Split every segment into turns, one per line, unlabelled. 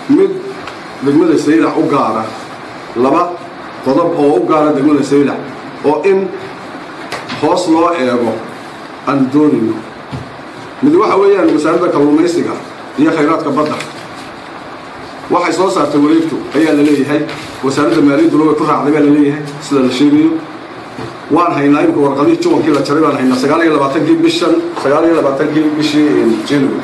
mid degmada saylac u gaara laba qodob oo u gaara degmada saylac oo in hoos loo eego aan doonayno mid waxa weeyaan wasaaradda kalluumaysiga iyo khayraadka badda waxay soo saartay wareegtu ayaa la leeyahay wasaaradda maaliyadduna way ku raacday baa la leeyahay sida la sheegayo waan haynaa imika warqadihii juwankii la jaray baan haynaa sagaal iyo labaatankii bishan sagaal iyo labaatankii bishii january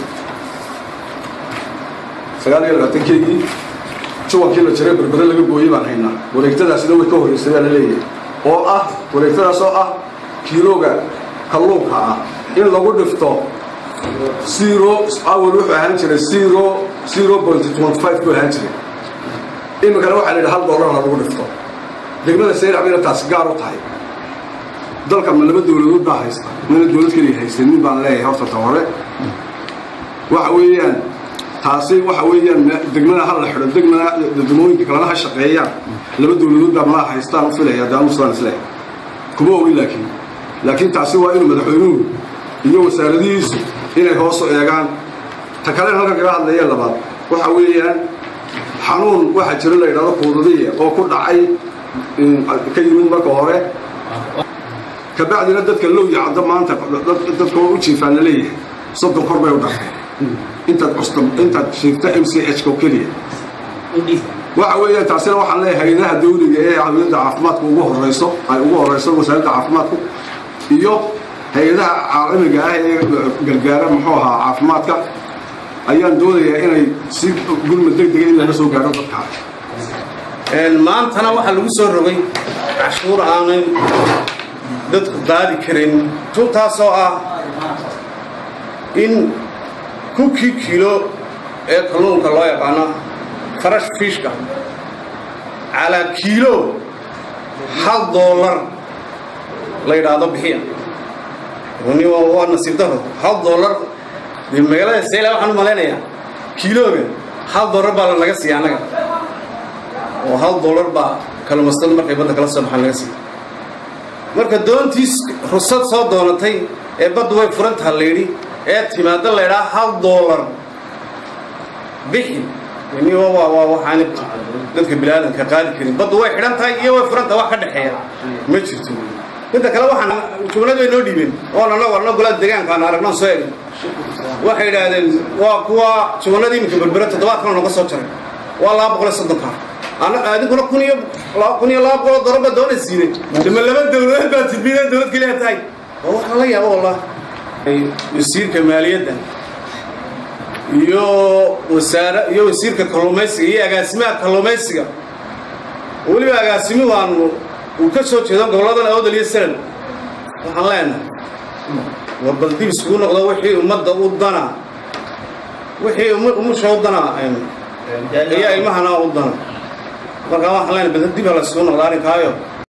sagaal iyo labaatankeygii juwankii la jaray berbere laga gooyey baan haynaa wareegtadaasina way ka horreysay baa la leeyahay oo ah wareegtadaas oo ah kiilooga kalluunka ah in lagu dhifto zero awal wuxuu ahaan jiray zero zero point twenty five buu ahaan jiray iminkana waxaa la yidhi hal dollar lagu dhifto degmada saylac bayna taasi gaar u tahay dalka ma laba dowladood baa haysta mana dowlad keliya haysanin baan leeyahay horta ta hore waxa weeyaan taasi waxa weeyaan degmada ha la xidho degmada degmooyinka kalena ha shaqeeyaan laba dowladood baa malaha haystaan u filaya daanu islaan isleeyahay kuma ogin laakiin laakiin taasi waa inuu madaxweynuhu iyo wasaaradihiisu inay hoosu eegaan ta kalena halkan kaga hadlayeen labaad waxa weeyaan xanuun waxaa jira la yidhahdo kuudadiya oo ku dhacay ka yimid marka hore kabacdina dadka lowya caddo maanta dadka oo u jiifaan la leeyahay soddon kor bay u dhacday intaad custa intaad shiifta m c h ko keliya waxa weeyaan taasina waxaan leeyahay hayadaha dawliga ee hawiyadda caafimaadka ugu horeyso ay ugu horeyso wasaaradda caafimaadku iyo hay-adaha caalamiga ah ee gargaara muxuu ahaa caafimaadka ayaan doonayaa inay si gurma deg dega in lala soo gaadho dadka
maantana waxaa lagu soo rogay cashuur aanay dadku qaadi karin tuntaasoo ah in kunkii kiilo ee kalluunka loo yaqaano farash fishka calaa kiilo hal doolar la yidhaahdo bixiya ni waa nasiib daro hal doolar dee magaalada sayla waxaan u malaynayaa kiilooga hal doolar baa lanaga siiya annaga oo hal doolar baa kalluumaystada markay badda kala soo baxaan laga siiya marka doontiis rusad soo doonatay ee baddu way furan taha layidhi ee timaadda laydhaa hal doolar bixi ni waa waa waxaan dadka biniaadanka qaadi karin baddu way xidhan tahay iyo way furan tahay wax ka dhexeeya ma jirto midda kale waxaan jumlad bay noo dhiibeen oo nana warno golada deegaanka aan aragno soo egin waxay yidhaahdeen waa kuwa jumladii iminka berbere toddobaadkana nooga soo jaray waa laba boqol iyo soddon kaar adinkuna kun iyo kun iyo laba boqol doolar baa doona siine dama laba dowladood baa tidbiideen dowlad keliya tahay waa wax lala yaabo wallah wasiirka maaliyadda iyo wasaare iyo wasiirka kalluumaysiga iyo agaasimaha kalluumaysiga weliba agaasimuhu aan uu ka soo jeedo goboladan awdal iyo salan waxaan leenahay war bal dib isugu noqdo wixii ummadda u dana wixii umusha u dana iyo ilmahana u dana markaa waxaan leenahay bal dib ha la isugu noqdo arrinkaayo